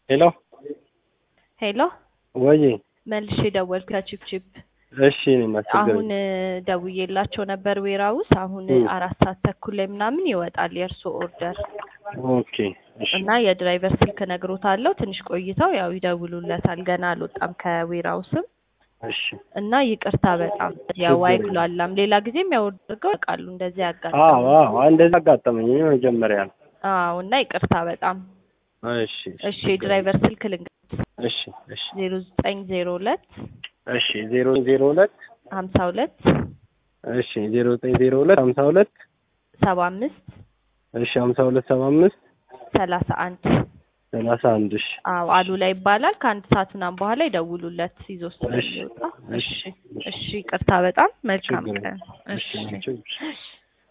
ሄሎ ሄሎ ወይ መልሼ ደወልኩ ከቺፕቺፕ እሺ እኔማ ችግር አሁን ደውዬላቸው ነበር ዌራውስ አሁን እም። አራት ሰዓት ተኩል ላይ ምናምን ይወጣል የእርሶ ኦርደር ኦኬ እሺ እና የድራይቨር ስልክ ነግሮታለሁ ትንሽ ቆይተው ያው ይደውሉለታል ገና አልወጣም ከዌራውስም እሺ እና ይቅርታ በጣም ያው ችግር የለም። አይጉላላም ሌላ ጊዜም ያው አድርገው ያውቃሉ እንደዚህ አዎ ያጋጥማል አዎ እንደዛ አጋጠመኝ እኔ መጀመሪያ ነው አዎ እና ይቅርታ በጣም እሺ እሺ የድራይቨር ስልክ ልንገር እሺ እሺ ዜሮ ዘጠኝ ዜሮ ሁለት እሺ ዜሮ ዜሮ ሁለት ሀምሳ ሁለት እሺ ዜሮ ዘጠኝ ዜሮ ሁለት ሀምሳ ሁለት ሰባ አምስት እሺ ሀምሳ ሁለት ሰባ አምስት ሰላሳ አንድ ሰላሳ አንድ እሺ አዎ አሉላ ይባላል ከአንድ ሰዓት ምናምን በኋላ ይደውሉለት ይዞ ስለሚወጣ እሺ እሺ እሺ ይቅርታ በጣም መልካም ችግር ቀን እሺ እሺ ችግር